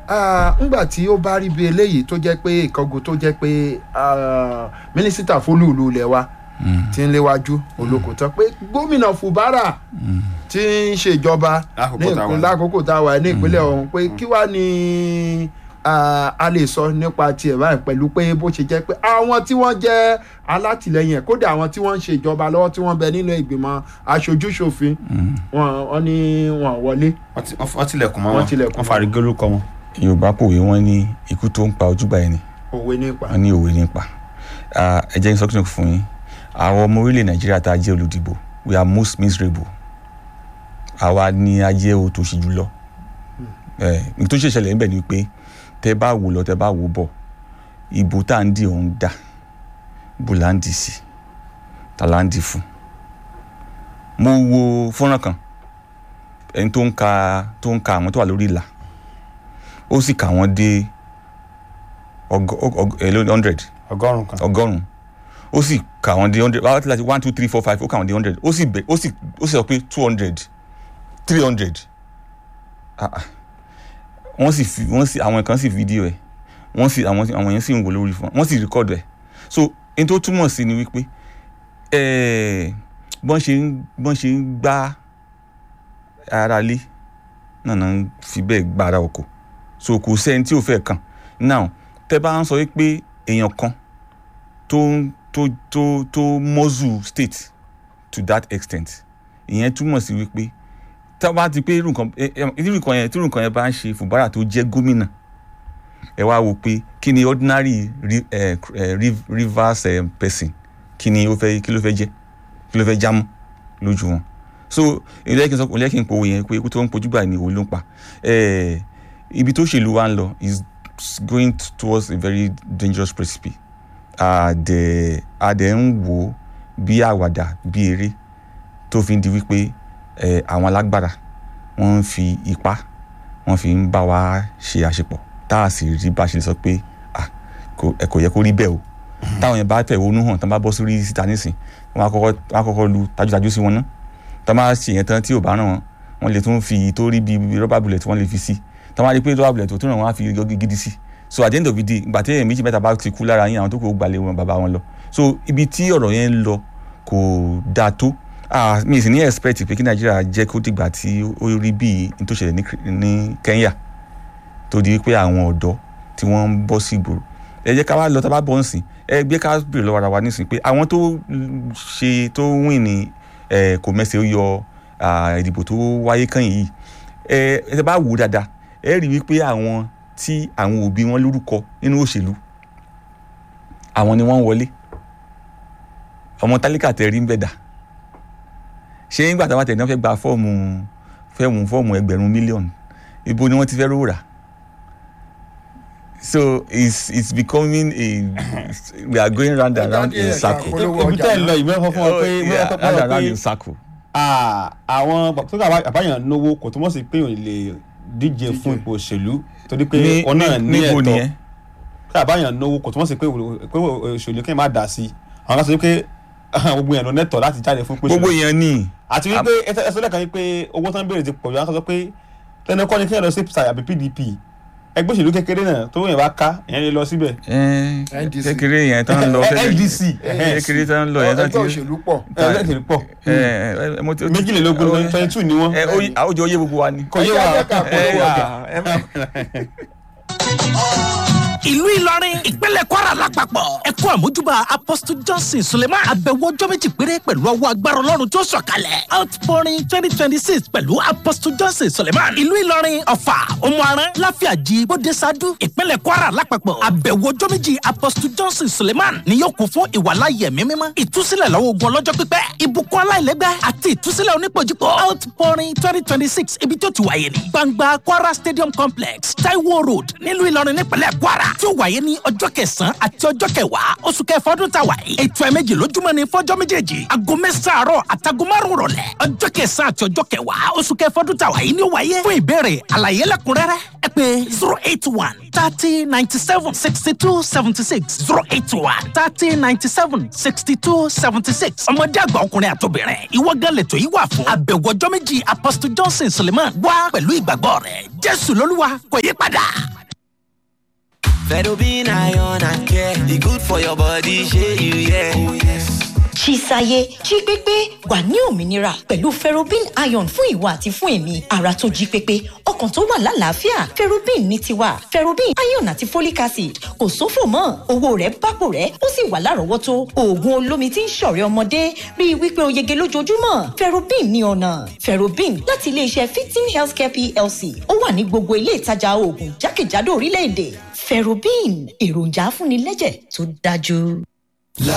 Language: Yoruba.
Ah, ńgbà tí ó bá rí bí eléyìí tó jẹ́ pé ìkángun tó jẹ́ pé ah, mínísítà fólúùlù ilẹ̀ wa ti ń léwájú olókòótọ́ pé gómìnà fubara tí ń ṣèjọba ní Lákòókò tá a wà. ìpín- lákòókò tá a wà ní ìpínlẹ̀ ọ̀hún pé kí wàá ní ah, a lè sọ nípa tiẹ̀ báyìí pẹ̀lú pé bó ṣe jẹ́ pé àwọn tí wọ́n jẹ́ alátìlẹyìn ẹ̀ kódà àwọn tí wọ́n ń ṣèjọba lọ́wọ́ tí wọ́n bẹ nínú ìgbìmọ̀ aṣojúṣòfin wọn wọn ní wọn wọlé wọ́n ti- wọ́n tilẹ̀kùn mọ́ Wọ́n wọn tilẹ̀kùn wọ́n fari gólórúkọ wọn. yorùbá pòwe wọn ní ikú tó ń pa ojúgbà ẹni òwe nípa. wọn ní òwe nípa Ah, ẹ jẹ́ kí n sọ kí n fún yín àwọn ọmọ orílẹ̀ nàìjíríà tá a jẹ́ olùdìbò we are most miserable àwa ni a jẹ́ òtòṣì jùlọ ẹ ní tó ṣe ṣẹlẹ̀ níbẹ̀ ni pé tẹ bá wò lọ tẹ bá wò bọ̀ ìbò tá à ń dì òun dà bò là ń dì sí ta là ń dì fún mo wo fọ́nrán kan ẹni tó ń ka tó ń ka àwọn tó wà lórí ìlà ó sì kà wọ́n dé ọgọ ọgọ ẹ hundred ọgọ́rùn-ún kan. ọgọ́rùn ó sì kà wọ́n dé hundred wàá láti one two three four five ó kà wọ́n dé hundred ó sì bẹ̀ ó sì ó sì sọ pé two hundred three hundred wọ́n sì fi wọ́n sì àwọn kan sì fídíò ẹ̀ wọ́n sì àwọn àwọn yẹn sì ń wò lórí fún wọ́n sì rìkọ́dù ẹ̀ so n tó túmọ̀ sí ni wípé ẹ̀ẹ́ bọ́n ṣe ń bọ́n ṣe ń gbá ara lé náà náà ń fi bẹ́ẹ̀ gba ara oko so kò sẹ́ni tí ò fẹ́ kàn now tẹ́ bá ń sọ wípé èèyàn kan tó tó tó tó mọ́zù state to that extent ìyẹn túmọ̀ sí wípé tá a bá ti pé irú nǹkan ẹ- ẹ- irú nǹkan yẹn tí irú nǹkan yẹn bá ń ṣe Fubara tó jẹ́ gómìnà ẹ wá wò pé kí ni ordinary ri- eh, eh, riv- rivers eh, person kí ni ó fẹ́ kí ló fẹ́ jẹ́ kí ló fẹ́ jámọ́ lójú wọn so ilé kí n sọ ilé kí n pòwò yẹn pé ikú tó ń pojú gbà ní òun ló ń pa Eh, ibi tó ṣèlú wa ń lọ is going towards a very dangerous precipice àdẹ àdẹ ń wò ó bí àwàdà bí eré tó fi ń di wípé eh, àwọn alágbára wọ́n ń fi ipá wọ́n fi ń bá wa ṣe àṣepọ̀ tá a sì rí bá a ṣe lè sọ pé ah, kò ẹ kò yẹ kó rí bẹ́ẹ̀ o táwọn yẹn bá fẹ̀hónú hàn tán bá bọ́ sórí síta nísìn wọ́n á kọ́kọ́ wọ́n á kọ́kọ́ lu tajútajú sí wọn ná tán bá ṣe yẹn tán tí ò bá ràn wọ́n wọ́n lè tún fi tó rí bíi rọ́bà bullet wọ́n lè fi sí tán bá rí pé rọ́bà bullet tó tún ràn wọ́n á fi gọ́gí gidi sí so at the end of the day ìgbà tí èèyàn méjì mẹ́ta bá ti kú lára yín àwọn tó kù ó gbalẹ̀ wọn bàbá wọn lọ so ibi tí ọ̀rọ̀ yẹn ń lọ kò dáa tó ah mi sì ní expect pé kí nàìjíríà jẹ́ kó dìgbà tí ó rí bíi n tó ṣẹlẹ̀ ní Kri- ní Kenya tó di pé àwọn ọ̀dọ́ tí wọ́n ń bọ́ sí ìgboro ẹ jẹ́ ká wá lọ tá a bá bọ́ ǹsìn ẹ gbé ká bèrè lọ́wọ́ ara wa nísìn pé àwọn tó ṣe tó wìn ní ẹ kò mẹ́sẹ̀ ó yọ ah, ìdìbò tó wáyé kàn yìí ẹ ẹ bá wò ó dáadáa ẹ rí wípé àwọn tí àwọn òbí wọn lórúkọ nínú òṣèlú àwọn ni wọ́n ń wọlé ọmọ tálíkà tẹ rí ń bẹ̀ dà ṣé nígbà táwọn tẹ̀ ní wọ́n fẹ́ gba fọ́ọ̀mù fẹ́ẹ̀mù fọ́ọ̀mù ẹgbẹ̀rún mílíọ̀nù ibo ni wọ́n ti fẹ́ rówó rà so it's it's becoming a we are going round and round in circle Polówó ibi ọjà tẹ́ ẹ lọ ìmọ̀ fún ọ pé Oh, ìmọ̀ yeah, fún round ọ and round in pé circle ah, àwọn tó kà àbáyàn náwó kò túmọ̀ sí pé òun lè díje fún ipò òṣèlú torí pé ní òun náà ní níbo ẹ̀tọ́ nìyẹn kí àbáyàn náwó kò túmọ̀ sí pé òun- pé òṣèlú kí n má dà sí àwọn kan sọ pé gbogbo yẹn ló nẹ́tọ̀ láti jáde fún pé gbogbo òṣèlú. èèyàn ní àti wípé ẹsẹ ẹsẹ lẹ́ẹ̀kan wípé owó tán béèrè ti pọ̀ jù àwọn kan sọ pé lẹ́nu kọ́ni kí ẹ lọ sí PSI àbí PDP ẹgbẹ́ òṣèlú kékeré náà tó yẹn bá ká ìyẹn lè lọ síbẹ̀. NDC. kékeré yẹn tán ń lọ Eh, NDC, kékeré tán ń lọ yẹn tán ti ẹgbẹ́ òṣèlú pọ̀ ẹgbẹ́ òṣèlú pọ̀ ẹ, ẹ, ẹ, mo ti- méjìlélógún twenty two ni wọ́n. ẹ ó yí- àwùjọ yé gbogbo wa ni. kò yé Ẹ wa jẹ́ ká polówó Ẹ, ọjà. ẹ, ẹ, ìlú ìlọrin ìpínlẹ̀ kwara lápapọ̀ ẹ̀kọ́ àmójúbà apostle johnson suleiman àbẹ̀wò ọjọ́ méjì péré pẹ̀lú ọwọ́ agbára ọlọ́run tó sọ̀kalẹ̀ outpouring twenty twenty six pẹ̀lú apostle johnson suleiman ìlú ìlọrin ọ̀fà òmùaran láfíàjì bódesadu ìpínlẹ̀ kwara lápapọ̀ àbẹ̀wò ọjọ́ méjì apostle johnson suleiman ni yóò kún fún ìwàláyé ẹ̀mí mímọ́ ìtúsílẹ̀ lọ́wọ́ ogun ọlọ́jọ́ pípẹ́ ìbùkún aláìlẹ́gbẹ́ àti ìtúsílẹ̀ onípojúpọ̀ outpouring twenty twenty six ibi tó ti wáyé ní gbangba kwara stadium complex taiwo road nílùú ìlọrin nípínlẹ̀ kwara tí ó wáyé ní ọjọ́ kẹsàn-án àti ọjọ́ kẹwàá oṣù kẹfà ọdún tá a wà yìí ètò ẹ̀mẹ́jì lójúmọ́ ní fọ́jọ́ méjèèjì aago mẹ́sàn-án àárọ̀ àtàgọ́ márùn-ún rọ̀lẹ́ ọjọ́ kẹsàn-án àti ọjọ́ kẹwàá oṣù kẹfà ọdún tá a wà yìí ni ó wáyé fún ìbéèrè àlàyé lẹ́kùnrẹ́rẹ́ ẹ pé zero eight one thirty ninety seven sixty two seventy six zero eight one thirty ninety seven sixty two seventy six ọmọdé àgbà ọkùnrin àtobìnrin ìwọ gan lẹ́tọ̀ yìí wà fún àbẹ̀wò ọjọ́ méjì apostle johnson suleiman wá pẹ̀lú ìgbàgbọ́ rẹ̀ jésù lolúwa kò yí padà. Fedobin iron and care. E good for your body, shey you yeah. Oh yes. Chisaye jí pépé wà ní òmìnira pẹ̀lú ferrobin iron fún ìwà àti fún èmi ara tó jí pépé ọkàn tó wà lálàáfíà ferrobin ní tiwa ferrobin iron àti folic acid kò sófò mọ́ owó rẹ̀ bápò rẹ̀ ó sì wà lárọ̀ọ́wọ́tó oògùn olómi tí ń ṣọ̀rẹ́ ọmọdé rí i wípé o yege lójoojúmọ́ ferrobin ní ọ̀nà ferrobin láti iléeṣẹ́ fifteen healthcare plc ó wà ní gbogbo ilé ìtajà oògùn jákèjádò orílẹ̀-èdè ferrobin èròjà afúnilẹ́jẹ̀ tó dájú.